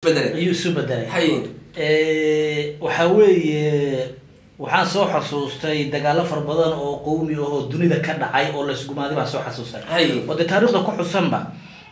isbedelay ayuu isu bedelay hay waxaa weeye waxaan soo xasuustay dagaalo fara badan oo qowmi ah oo dunida ka dhacay oo laisgumaaday baan soo xasuustay hay oo dee taariikhda ku xusanba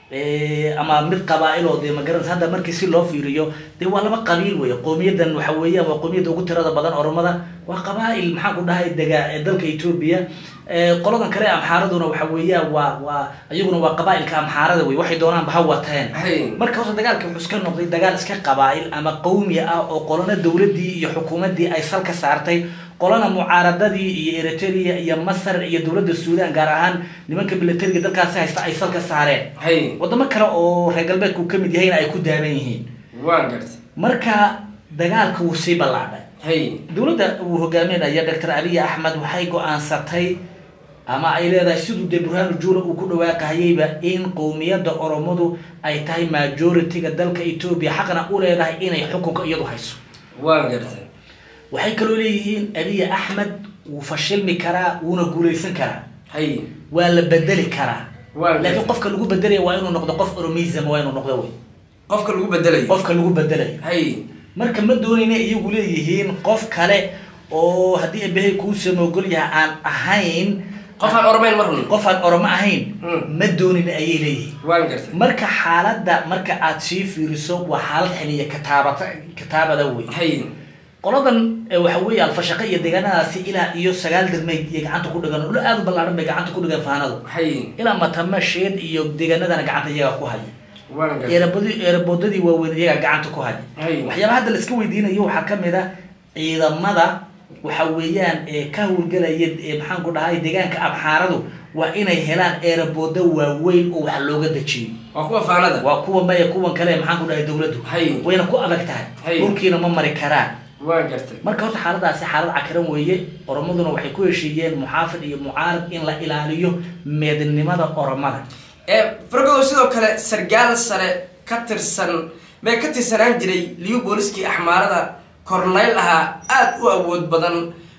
ama mid qabaa-il oo dee magaranaysa hadda markii si loo fiiriyo dee waa laba qabiil wey qowmiyadan waxa weeyaan waa qowmiyadda ugu tirada badan oromada waa qabaa-il maxaan ku dhahay dega ee dalka etoobiya qoladan kale amxaaraduna waxa weeyaan waa waa iyaguna waa qabaa-ilka amxaarada wey waxay doonaanba ha wateen hay marka horta dagaalka wuxuu iska noqday dagaal iska qabaa-il ama qowmi ah oo qolana dowladii iyo xukuumadii ay sal ka saartay qolana mucaaradadii iyo eritrea iyo masar iyo dowladda suudan gaar ahaan nimanka milatariga dalkaasi haysta ay sal ka saareen hay wadamo kale oo reer galbeedku kamid yahayna ay ku daaban yihiin waan gartay marka dagaalka wuu sii ballaadhay hay dowladda uu hogaaminaya doctor abiy axmed waxay go-aansatay ama ay leedahay siduu dee burhaanu juula uu ku dhawaaqahayeyba in qowmiyadda oromadu ay tahay majority-ga dalka etoobiya xaqna u leedahay inay xukunka iyadu hayso waan gartay waxay kaloo leeyihiin abiy axmed wuu fashilmi karaa wuuna guulaysan karaa hay waa la bedeli karaa waan laakiin gartay qofka lagu bedelaya waa inuu noqdo qof oromism waa inuu noqdo wey qofka lagu bedelayo qofka lagu bedelayo hay marka ma doonayna iyagu leeyihiin qof kale oo haddii abahay kuu samoogol yahay aan ahayn qof aan ormayn mar run qof aan oromo ahayn Mm. ma doonin ayay leeyihiin waan gartay marka xaaladda marka aad sii fiiriso waa xaalad xiliya kataabata kataabada wey hay qoladan eh, waxa weeye alfashaqe iyo deegaanadaasi ilaa iyo sagaal degmay iyo gacanta ku dhigan dhul aad u ballaaran bay gacanta ku dhigan faanadu hay ilaa matama sheed iyo deegaanadana gacanta iyaga ku haya waan gartay eerabodi eeraboodadii waaweyn iyaga gacanta ku haya hay waxyaaba hadda la iska weydiinayo waxaa kamid a ciidamada waxa weeyaan ee ka howlgelaya ee maxaan ku dhahay deegaanka abxaaradu waa inay helaan eeraboodo waaweyn oo wax looga dejiyo waa kuwa faanada waa kuwa maya kuwan kale ee maxaan ku dhahay dowladdu hay wayna ku adag tahay Hay. dhulkiina ma mari karaan waan gartay marka horta xaaladaasi xaalad cakaran weeye oromaduna waxay ku heshiiyeen muxaafid iyo mucaarad in la ilaaliyo meednimada oromada ee fargodo sidoo kale sargaal sare ka tirsan mee ka tirsanaan jiray liyu booliskii axmaarada kornayl ahaa aada u awood badan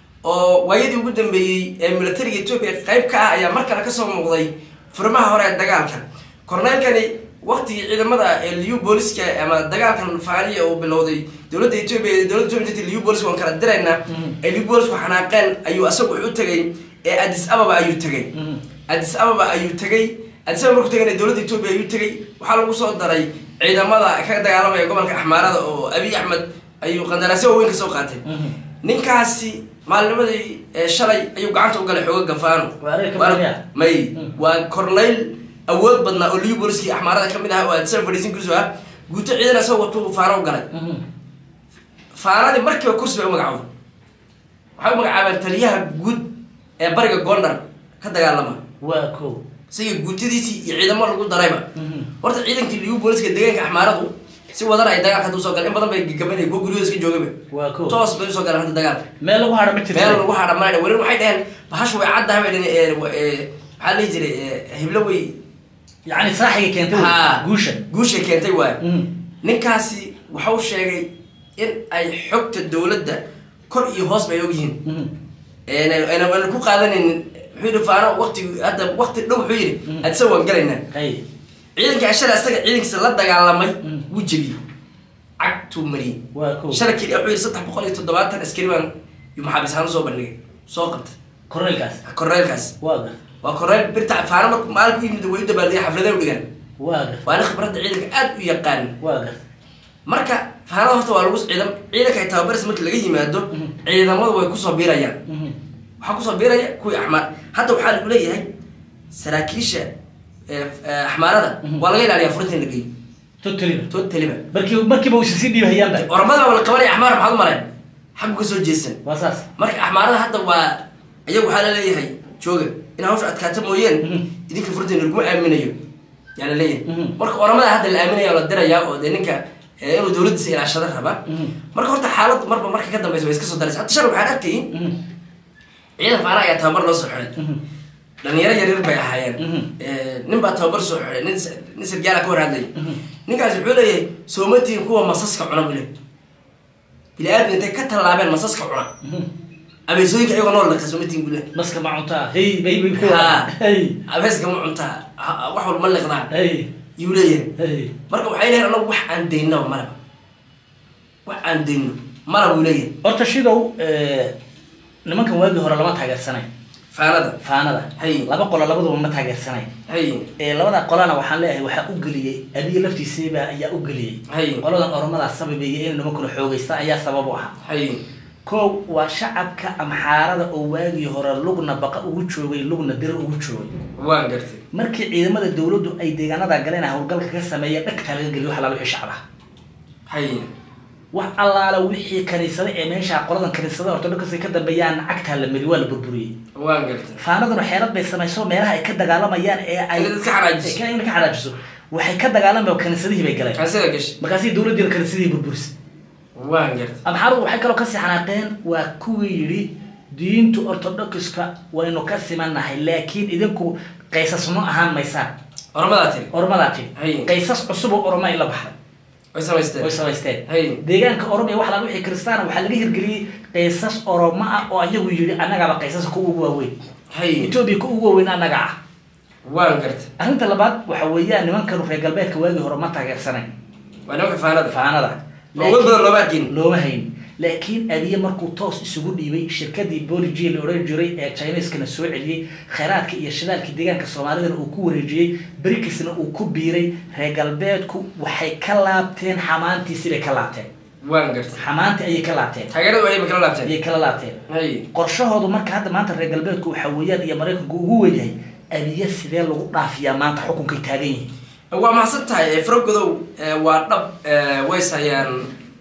oo waayadii ugu dambeeyey ee militariga etoobiya qayb ka ah ayaa mar kale kasoo muuqday furmaha hore ee dagaalka korneylkani waqtigii ciidamada ee liyu booliska ama dagaalkan faaniya uu bilowday dowladda etoobiya dowladda etoobiya jirtay liyu booliska waan kala diraynaa ee liyu boolisku xanaaqeen ayuu asagu wuxuu tegay ee addis ababa ayuu tegay addis ababa ayuu tegay addis ababa markuu tegayna dowladda etoobiya ayuu tegay waxaa lagu soo daray ciidamada ka dagaalamaya gobolka axmaarada oo abiy axmed ayuu qandaraasyo waaweyn ka soo qaatay ninkaasi maalinimadii ee shalay ayuu gacanta u galay xooga gafaano Waa adeeg ka Waana- fadhiya? may Mm. waa corneyl awood badnaa oo liyu booliskii axmaarada kamid ah oo addisaba fadhiisinkiisu ah guuto ciidan asagoo watuu faano u galay faanadii markiiba kursi bay u magacowday waxay u magacaabeen taliyaha guud ee bariga gondar ka dagaalama waa ko isaga guutadiisii iyo ciidamo lagu darayba horta ciidankii liyu booliska deegaanka axmaaradu si wadan ay dagaalka hadda usoo galeen in badan bay gagabanay kuwa guryahooda iska joogaba waa ko toos bay usoo galeen hadda dagaalka meel lagu hadha ma jirto meel lagu hadha maana weli waxay dhaheen bahashu way caddahay bay dhaheen ee, wa- ee, maxaa la dhihi jiray ee, heblo way yani saaxiga keentay wey, Haa. guusha guushay keentay waay Mhm. ninkaasi waxau sheegay in ay xogta dowladda kor iyo hoos bay ogyihiin Mhm. ayna ayna ku qaadanaynin wuxuu yidhi faano waqti hadda waqti dhow wuxuu yidhi Mm. adisa waan galaynaa hay ciidanka ashara isaga ciidankiisa la dagaalamay Mm. wuu jebiyey cagtuu mariyey waa ko shalay keli wuxuu yidhi saddex boqol iyo toddobaatan askari baan yu maxaabiis ahaan usoo bandhigay soo qabtay korneylkaas korneylkaas waa gar waa korneyl birta faano markuu maalinku yimid way u dabaaldiyay xafladay u dhigaan waa gar waana khibradda ciidanka aad u yaqaan waa gar marka faanada horta waa lagu ciidam ciidanka ay tababaraysa marka laga yimaado Mhm. ciidamadu way kusoo biirayaan Mhm. waxaa kusoo biiraya kuwii axmaar hadda waxaa lagu leeyahay saraakiisha ee, ee, axmaarada Mhm. waa laga ilaaliyaa furinta in la geeyo totally totaliba markii markiiba uu sii dhiibahayaanba oramada waa la qabanaya axmaar maxaad u maleen xaggu ka soo jeesan waa saas marka axmaarada hadda waa iyagu waxaa la leeyahay jooga in hawsha adkaata mooyeen Mhm. idinka furinta laguma aaminayo yaa la leeyahay Mhm. marka oramada hadda la aaminaya oo la dirayaa oo dee ninka ee, inuu dowladdiisa ilaashada raba Mhm. marka horta xaaladu marba marka ka dambeysa way iska soo daraysa hadda shal waxaan arkayay Mhm. ciidan faana ayaa tababar loo soo xiday Mhm. dhalinyaro yaryar bay ahaayeen Mhm. Eh, nin baa tababar soo xiday nin s- nin sargaala ka hor hadlay Mhm. ninkaasi wuxuu leeyahay soomatiin kuwa masaska cuna bule bini aadam intay ka tallaabeen masaska cuna Mhm. abeesooyinka iyagoo nool laka soomatiin bule maska ma cuntaa hey bay bay ku Haa. hey abeeska ma cuntaa ha- wax walba ma liqdaa hey yuu leeyahay hey marka waxay leeyahay anagu wax aan daynaba malaba aan dayno mala buu leeyahay horta shidow nimankan waagii hore lama taageersanayn faanada faanada Hay. laba qolo labaduba ma taageersanayn hay ee labada qolana waxaan leeyahay waxaa u geliyey abiye laftiisiiba ayaa u geliyey Hay. qoladan oromadaa sababeeyay inay nimankuna xoogaysta ayaa sabab u ahaa hay kow waa shacabka amxaarada oo waagii hore lugna baqa ugu joogay lugna dir ugu joogay waan gartay markii ciidamada dawladdu ay deegaanada galeen howlgalka ka sameeya dhagtaa laga geliyo wax alaala wixii shacab ah hay wax allaala wixii kaniisada ee meesha qoladan kaniisada ortodokasi ka dambeeyaan cagtaa la mari waa la burburiyey waan gartay faanaduna xeelad bay samayso meelaha ay ka dagaalamayaan ee ay Inay dadka xanaajiso. in ka xanaajiso waxay ka dagaalamayaan kaniisadihii bay galeen kaasida gashay markaasii dawladdiina kaniisadihii burburisay waan gartay amxaaradu waxay kaloo kasii xanaaqeen waa kuwii yidhi diintu orthodoxiska waynu ka simannahay laakiin idinku qaysas ma ahaan maysaan ormadaa tiri oromadaa tiri Hay. qaysas cusub oo oroma ila baxday way samaysteen way samaysteen Hay. deegaanka oromia wax laga wixii kristaan waxaa laga hirgeliyey qaysas oromo ah oo ayagu yidhi annagaaba qaysaska ku ugu waaweyn hay etoobiya ku ugu waaweyn annaga ah waan gartay arrinta labaad waxa weeyaan nimankan reer galbeedka waagii hore ma taageersanayn waa nimanka faanada faanada awood badan looma arkin looma hayn laakiin abiye markuu toos isugu dhiibay shirkadii boligi la odhan jiray ee chineskana soo celiyey kheyraadka iyo shidaalka deegaanka soomaalidana uu ku wareejiyey berikisna uu ku biiray reer galbeedku waxay ka laabteen xamaantiisibay ka laabteen waan gartay xamaanti ayay ka laabteen taageerada waxay kala laabteen ayay kala laabteen hay qorshahoodu marka hadda maanta reer galbeedku waxa weeyaan iyo maraykanku ugu weynyahay abiye sidee lagu dhaafiyaa maanta xukunkay taagan yihiin waa mahadsan tahay faragodow waa dhab ways hayaan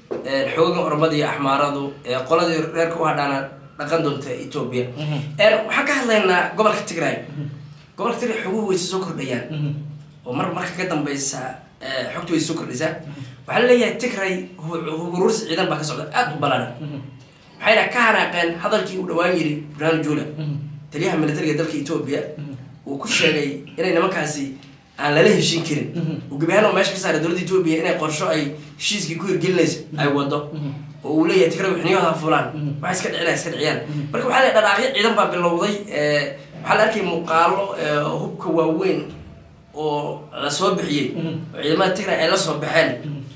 xoogan ormada iyo axmaaradu qoladii reerka u hadhaana dhaqan doonta etoobiya waxaan ka hadlaynaa gobolka tigray gobolka tigray xoguhu way soo kordhayaan oo mar marka ka dambeysa xogta way soo kordhaysaa waxaa la leeyahay tigray huburuursi ciidan baa ka socda aada u ballaaran waxayna ka hanaaqeen hadalkii uu dhawaan yiri burhaan jula taliyaha militariga dalka etoobiya uu ku sheegay inay nimankaasi aan lala heshin karin uu gebi ahaan oo meesha ka saaray dowladda etoobiya inay qorsho ay heshiiskii ku hirgelinayso ay wado oo uu leeyahay tigray xuniyahooda fulaan waxay iska dhicina iska dhiciyaan marka waxaa la dhanaaqyo ciidan baa bilowday waxaa la arkay muuqaalo hubka waaweyn oo la soo bixiyey oo ciidamada tigray ay la soo baxeen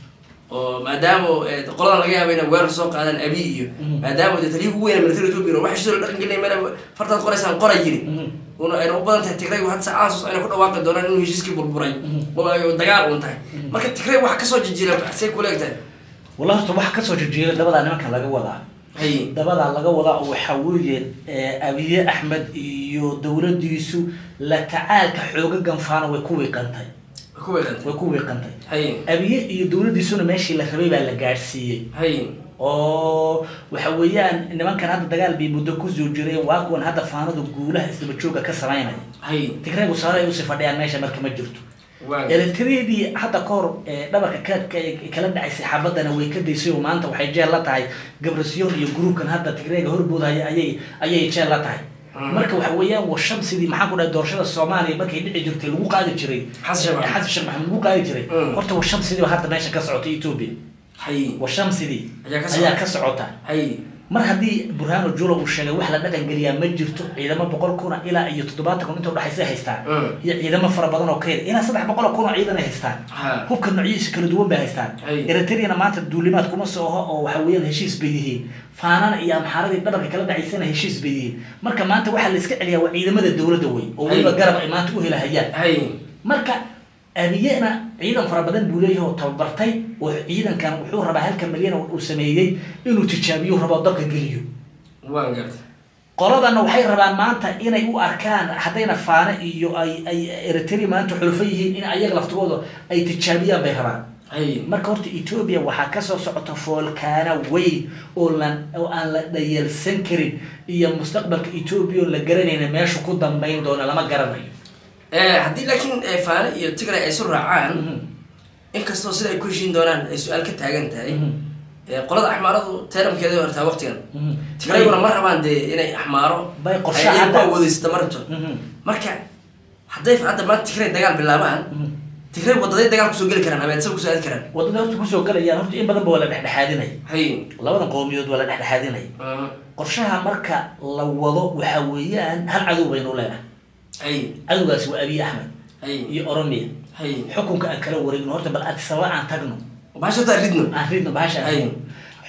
oo maadaama qoladan laga yaaba inay weerar soo qaadaan abi iyo maadaama de taliya ugu weyna military ethiopia waxa sidoo dhaqan gelinay meel fartaad qoraysaan qora yiri una ayna u badan tahay tigray hadda saacadaas ayna ku dhawaaqi doonaan inuu heshiiskii burburay oo ay dagaal uun tahay marka tigray wax kasoo jijira say kula egtahay wallahi horta waxa kasoo jejeeda dabadaa nimankan laga wadaa hay dabadaa laga wadaa oo waxaa weeye abiye axmed iyo dowladdiisu la tacaalka xooga ganfaana way ku wiiqantay ku weeqantay way ku wiiqantay hay abiye iyo dowladdiisuna meeshii la rabay baa la gaadhsiiyey hay oo waxa weeyaan nimankan hadda dagaal bay muddo kusoo jireen waa kuwan hadda faanadu guulaha isdaba jooga ka samaynaya hay tigraygu saare ay usii fadhiyaan meesha marka ma jirto waa eletriyadii hadda ka hor ee dhabarka ka ka- kala dhacaysay xabadana way ka daysay oo maanta waxay jeel la tahay gabrasiyoon iyo gruubkan hadda tigrayga horboodaya ayay ayay jeel la tahay Mm. marka waxa weeyaan waa shamsidii maxaan ku dhahay doorashada soomaaliya markay dhici jirtay lagu qaadi jiray Xasan Sheekh Maxamed. xasan sheekh maxamed lagu qaadi jiray Mm. horta waa shamsidii baa hadda meesha ka socota ethiopia hay waa shamsidii Ayaa ka ayaa socota. ka socota hay mar haddii burhano jula uu sheegay wax la dhaqan geliyaa ma jirto ciidamo boqol kuna ilaa iyo toddobaatan kun inta udhexaysa haystaan Mm. iyo ciidamo fara badan oo ka yar ilaa saddex boqol oo kun oo ciidan ay haystaan Ha. hubka noocyadiisa kala duwan bay haystaan Ay. eritreyana maanta duulimaad kuma soo oho oo waxa weeyaan heshiis bay yihiin faanana iyo amxaaradii dhabarka kala dhacaysana heshiis bay yihiin marka maanta waxaa la iska celiyaa waa ciidamada dowladda wey oo weliba Ay. garab ay maanta u helahayaan hay marka abiyena ciidan fara badan buu leeyahay oo tababartay oo ciidankan wuxuu rabaa halka malyan uu sameeyey inuu tijaabiyo rabo dalka geliyo waan gartay qoladana waxay rabaan maanta inay u arkaan haddayna faane iyo ay ay eritrea maanta xulfo yihiin in ayaga laftigooda ay tijaabiyaan bay rabaan hay marka horta etoobiya waxaa kasoo socota foolkaana weyn oo lan oo aan la dhayalsan karin iyo mustaqbalka etoobiya oo la garanayna meesha ku dambayn doona lama garanayo haddii laakiin faane iyo tigray ay isu raacaan inkastoo sida ay ku heshiin doonaan ay su-aal ka taagan tahay qolada axmaaradu teeramkeeda way hortaa waqtigan tigrayguna ma rabaan dee inay axmaaro Bay qorshe ay iyagu hadda- awoodeysta ma rabto marka hadday hadda maanta tigray dagaal bilaabaan tigray wadaday dagaal kusoo geli karaan ama isaga kusoo aadi karaan wadada horta kusoo galayaan horta in badan ba waa la dhexdhexaadinay hay labadan qowmiyood waa la dhexdhexaadinay qorshaha marka la wado waxa weeyaan hal cadow baynu leenahay hay cadowgaasi waa abiy axmed hay iyo oromia hay xukunka aan kala wareegno horta bal addis ababa aan tagno bahasha taa ridno aan ridno bahasha aan Ay. ridno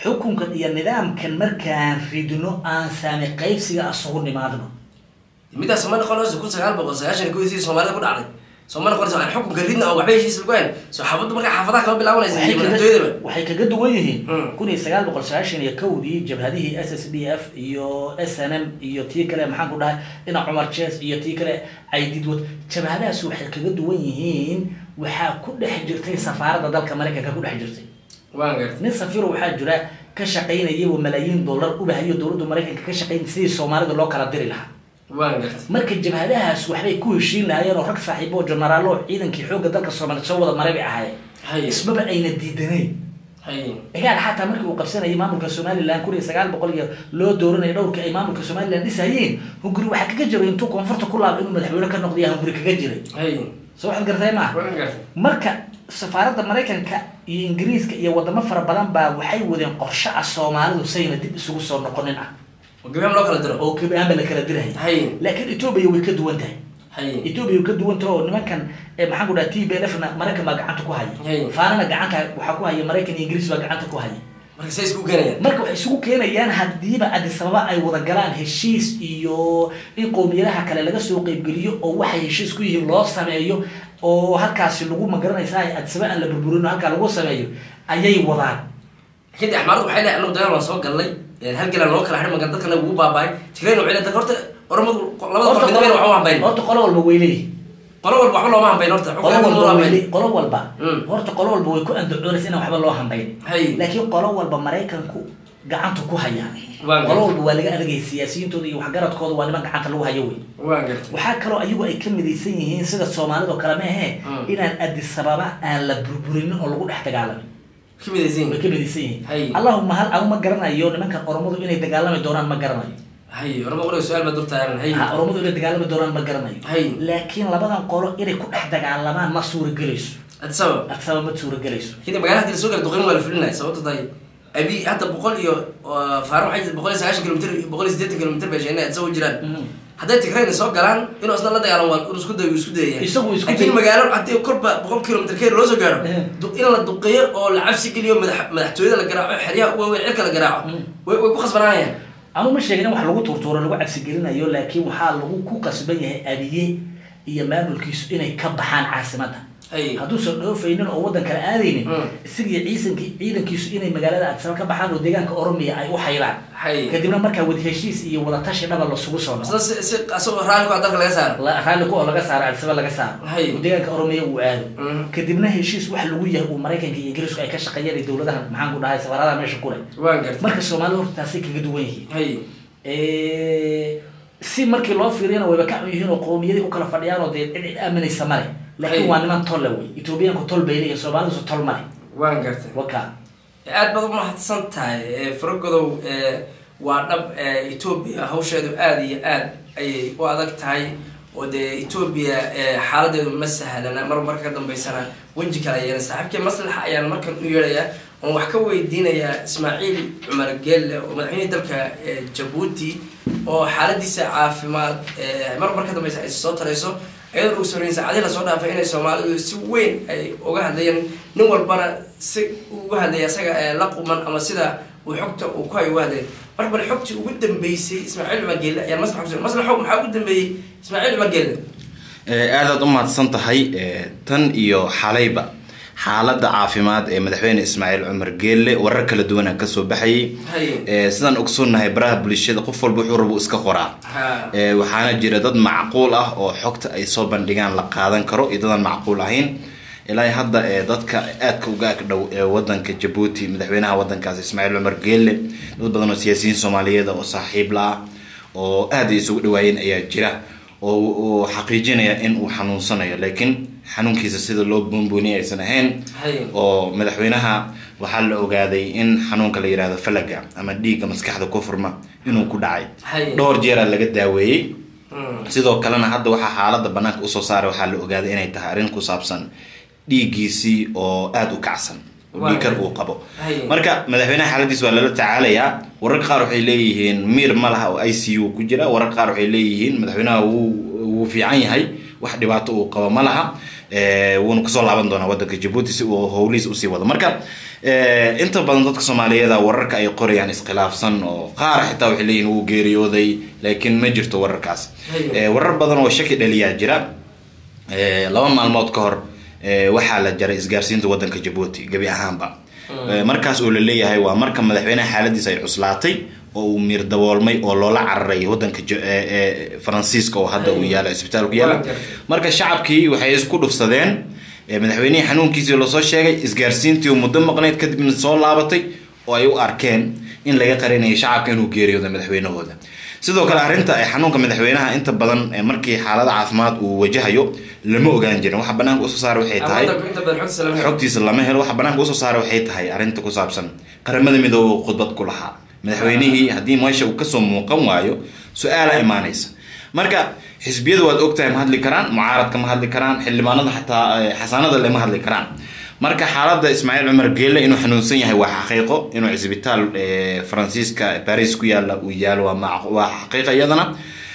xukunkan iyo nidaamkan markaan ridno aan saami qaybsiga asugu nimaadno midaas ma noqonayso kun sagaal boqol sagaashan iyo kowdii soomaalida ku dhacday soo ma noqonayso aan xukunka ridna oo waxba heshiis lagu hayn soo xabaddu markaa xaafadaha kama bilaabanaysa waxay iyo kaga- madaxtooyadaba waxay kaga duwan yihiin Mm. kun iyo sagaal boqol sagaashan iyo kowdii jabhadihii s s d f iyo s n m iyo tii kale maxaan ku dhahay dhinac cumar jes iyo tii kale caydidwad jabhadahaas waxay kaga duwan yihiin waxaa ku dhex jirtay safaaradda dalka maraykanka ku dhex jirtay waan gartay nin safiro waxaa jira ka shaqaynaya oo malaayiin dollar ubahayo dowladda maraykanka ka shaqayn sidii soomaalida loo kala diri lahaa waan gartay marka jabhadahaas waxbay ku heshiin lahaayeen oo rag saaxiibo oo jenaraalo oo ciidankii xoogga dalka soomaaliya soo wada maray bay ahaayeen hay ismaba ayna diidanayn hay cigaal xataa markii uu qabsanayay maamulka somalilan kun iyo sagaal boqol iyo loo dooranaya dhowrkii ay maamulka somalilan dhisayeen hunguri waxaa kaga jiray intuu koonfurta ku laaba inuu madaxweyne ka noqdiya hunguri kaga jiray hay soo waxaad gartay maaha waan gartay marka safaaradda maraykanka iyo ingiriiska iyo wadamo fara badan baa waxay wadeen qorshe ah soomaalidu sayna dib isugu soo noqonin ah oo gabaam loo kala diro oo kabaanba la kala diraya hay laakiin etoobiya way ka duwan tahay hay etoobiya way ka duwan tahay oo nimankan eh, maxaan ku dhaha t b l f na maraykan baa gacanta ku haya Hey. faanana gacanta waxaa ku haya maraykan iyo ingiriis baa gacanta ku haya marka say isku keenayaan marka waxay isugu keenayaan hadiiba addis ababa ay wada galaan heshiis iyo in qowmiyadaha kale laga soo qeybgeliyo oo waxay heshiis ku yihiin loo sameeyo oo halkaasi lagu magaranaysa addis ababa aan la burburin oo halkaa lagu sameeyo ayay wadaan kadib axmaaradu waxay leedahay anagu dagaal waan soo galnay halgalan loo kala xidhi magan dadkana ugu baabaay tigreyn waxay leedahay horta oromadu labada Horta qol midnaba waxba hambayn horta qolo walba way leeyihin qolo walba waxba looma hambayn horta qolo xukunka walba loo way hambayn le- qolo walba Mm. horta qolo walba way ku andacoonaysa inaan waxba loo hambayn hay laakiin qolo walba maraykanku gacanta ku haya Waan qolo gartay. walba waa laga adagay siyaasiyintooda iyo waxgaradkooda waa niman gacanta lagu hayo wey waan gartay waxaa kaloo ayagu ay ka midaysan yihiin sida soomaalida oo kale maahe Mm. inaan addis ababa aan la burburinin oo lagu dhex dagaalamin ka midaysan way ka midaysan Hay. yihiin allahuma hal agu ma garanayo nimankan oromadu inay dagaalami doonaan ma garanayo hay oroma qoriga su-aal baa durtaaran hay ha oromadu inay dagaalami doonaan ma garanayo Hay. laakiin labadan qolo inay ku dhex dagaalamaan ma suuragelayso addis ababa addis ababa ma suuragelayso kadib magaalada hadii lasoo gala duqeyn waa la fulinaya sababto tahay abi hadda boqol iyo uh, faaro waxay jirta boqol iyo sagaashan kilomitr boqol iyo siddeetan kilomitr bay sheegna addis ababa jiraan Mhm. hadday tigrayna soo galaan inuu isna la dagaalan waa inuu isku dayo uu isku dayaya Isagu isku laakiin day- magaalo haddii kolba boqol kilomitr keer loo soo gaaro Eh. du- in la duqeeyo oo la cabsi geliyo madax madaxtooyada la garaaco xeryaha ugu waaweyn cirka la garaaco Mm. way way ku khasbanaanayaan anu ma sheegin in wax lagu turtuuro lagu cabsigelinayo laakiin waxaa lagu ku qasban yahay abiye iyo maamulkiisu inay ka baxaan caasimadda hay hadduusan dhoofaynin oo waddan kale aadaynin Mm. isagiyo ciisankii ciidankiisu inay magaalada addisaba ka baxaan oo deegaanka oromiya ay u haylaan hay kadibna markaa wada heshiis iyo wada tashi dhaba lasugu soo isna noqo si si asagoo raalli ku ah dalka laga saaro La- raalli ku oo laga saaro addisaba laga saaro Hay. oo deegaanka oromiya uu aado Mhm. kadibna heshiis wax lagu yahay uu maraykanka iyo ingiriisku ay ka shaqeeyaan iyo dowladaha maxaan ku dhahay safaaradaha meesha ku leh waan gartay marka soomaalida horta taasay kaga duwan yihiin hay si markii loo fiiriyana wayba ka xun yihiin oo qowmiyadii u kala fadhiyaan oo dee cid cid aaminaysa male laakiin Hay. waa niman tolle wey etoobiyaanku tol bay leeyihin soomaalidusu tol male waan gartay waka aad baad umahadsan tahay faragodow waa dhab etoobiya hawsheedu aada iyo aad ayay u adag tahay oo dee etoobiya xaaladeedu ma sahlana mar marka ka dambeysana weji kale ayana saaxiibkii maslaxa ayaan markan u yeedhayaa oon wax ka weydiinayaa ismaaciil cumar geelle oo madaxweynihii dalka eh, jabuuti oo xaaladiisa caafimaad eh, mar mar ka dambeysa ay soo tarayso iyadoo ugu soreyn saacadii lasoo dhaafay inay soomaalidu si weyn ay uga hadlayeen nin walbana si uu uga hadlaya isaga ee la quman ama sida uu xogta uu ku hayo uga hadlaya marka bal xogtii ugu dambeysay ismaaciil cumar geelle ayaan maslaxa kuso maslaxo maxaa ugu dambeeyey ismaaciil cumar geelle aadaad u mahadsan tahay eh, tan iyo xalayba xaaladda caafimaad ee madaxweyne ismaaciil cumar geelle warar kala duwana kasoo baxayay haye Eh, sidaan ogsoonnahay baraha bulshada qof walba wuxuu rabo iska qoraa ha Eh, waxaana jira dad macquul ah oo xogta ay soo bandhigaan la qaadan karo iyo dadaan macquul ahayn ilaa hadda eh, dadka aadka uga ag dhow ee wadanka jabuuti madaxweynaha wadankaas ismaaciil cumar geelle dad badan oo siyaasiyiin soomaaliyeed oo saaxiib la ah oo aad ay isugu dhawaayeen ayaa jira oo uu xaqiijinaya in uu xanuunsanayo laakiin xanuunkiisa sida loo boonbooniyay aysan ahayn haye oo madaxweynaha waxaa la ogaaday in xanuunka la yidhaahdo falaga ama dhiigga maskaxda ku furma inuu ku dhacay haye dhowr jeeraa laga daaweeyey Mm. sidoo kalena hadda waxaa xaaladda banaanka usoo saaray waxaa la ogaaday inay tahay arrin ku saabsan dhiiggiisii oo aada u kacsan oo Waa dhiigkar gartay. uu qabo Haye. marka madaxweynaha xaaladiis waa lala tacaalayaa wararka qaar waxay leeyihiin miir ma laha oo i c u ku jira wararka qaar waxay leeyihiin madaxweynaha wuu wuu fiican yahay wax dhibaato uu qabo ma laha Eh, wuuna kusoo laaban doonaa wadanka jabuuti si uu howlihiis usii wado marka eh, inta badan dadka soomaaliyeed wararka ay qorayaan iskhilaafsan oo qaar xitaa waxay leeyihin wuu geeriyooday laakiin ma jirto wararkaas Hayo. Eh, warar badan oo shaki dhaliyaa jira Eh, laba maalmood ka hor eh, waxaa la jaray isgaarsiinta wadanka jabuuti gebi ahaanba Eh, markaas oo la leeyahay waa marka madaxweynaha xaaladiisa ay cuslaatay oo uu miir daboolmay oo loola cararay wadanka Ja- eh, eh, faransiiska oo hadda uu yaala isbitaalku yaala Waa gartay. marka shacabkii waxay isku dhufsadeen eh, madaxweynihii xanuunkiisii lasoo sheegay isgaarsiintii oo muddo maqnayd kadibna soo laabatay oo ay u arkeen in laga qarinayo shacabka inuu geeriyooda madaxweynahooda sidoo kale arrinta eh, xanuunka madaxweynaha inta badan eh, markii xaalada caafimaad uu wajahayo lama ogaan jirin waxa banaanka usoo saara waxay tahay wadanku inta badan xogtiisa lama helo. xogtiisa lama helo waxa banaanka usoo saara waxay tahay arrinta ku saabsan qaramada midoobe uu khudbad ku lahaa madaxweynihii haddii meesha uu kasoo muuqan waayo su-aala imaanaysa marka xisbiyadu waad ogtahay ma hadli karaan mucaaradka ma hadli karaan xildhibaanada xataa eh, xasaanada lema hadli karaan marka xaaladda ismaaciil cumar geelle inuu xanuunsan yahay waa xaqiiqo inuu cisbitaal eh, faransiiska paris ku yaala uu yaalo waa mac- waa xaqiiqa iyadana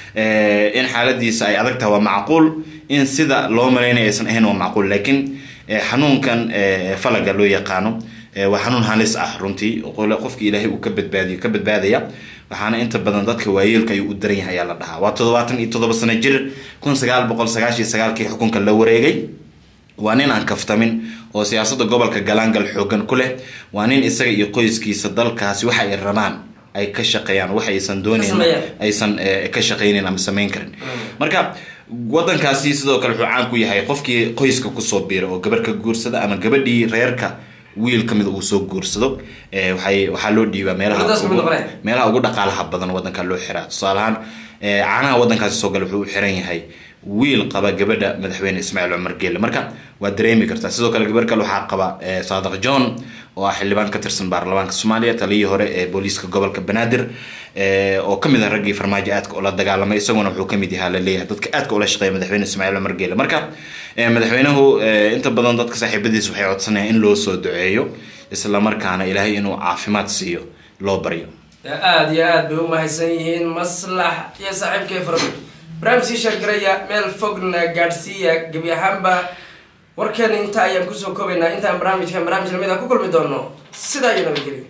Eh, in xaaladiisa ay adag tahay waa macquul in sida loo malaynaya aysan ahayn waa macquul laakiin eh, xanuunkan eh, falaga loo yaqaano eh, waa xanuun halis ah runtii oo qole- qofka ilaahay uu ka badbaadiyo ka badbaadaya waxaana inta badan dadka waayeelka ayuu u daran yahay ayaa la dhahaa waa toddobaatan iyo toddoba sano jir kun sagaal boqol sagaashan iyo sagaalkii xukunka la wareegay waa nin aan kaftamin oo siyaasadda gobolka galaangal xoogan ku leh waa nin isaga iyo qoyskiisa dalkaasi waxa ay rabaan ay ka shaqeeyaan waxa aysan doonayn sameeyaan. aysan eh, ka shaqaynin ama samayn karin marka wadankaasi sidoo kale wuxuu caan ku yahay qofkii qoyska kusoo biira oo gabar ka guursada ama gabadhii reerka wiil ka mid uu soo guursado eh, waxay waxaa loo dhiibaa meelaha Wadadaas kamid ugu- noqonaya. meelaha ugu dhaqaalaha badan wadanka loo xiraa tusaale ahaan eh, caanaha wadankaasi soo gala wuxuu u xiran yahay wiil qaba gabadha madaxweyne ismaaciil cumar geelle marka waa dareemi kartaa sidoo kale gabar kale waxaa qaba eh, saadiq john oo ah xildhibaan ka tirsan baarlamaanka soomaaliya taliyii hore ee booliiska gobolka banaadir eh, oo kamid ah raggii farmaajo aadka ula dagaalamay isaguna wuxuu kamid yahaa laleeyahay dadka aadka ula shaqeeya madaxweyne ismaaciil cumar geelle marka eh, madaxweynuhu eh, inta badan dadka saaxiibadiisa waxay codsanayaan in loo soo duceeyo isla markaana ilaahay inuu caafimaad siiyo loo baryo aada iyo aad bay u mahadsan yihiin maslax iyo saaxiibkay farabud barnaamijkii sheergaraya meel fogna gaadhsiiya gebi ahaanba warkeena inta ayaan kusoo koobaynaa intaan barnaamijkan barnaamij lamid a ku kulmi doono sidaa iyo nabadgelyo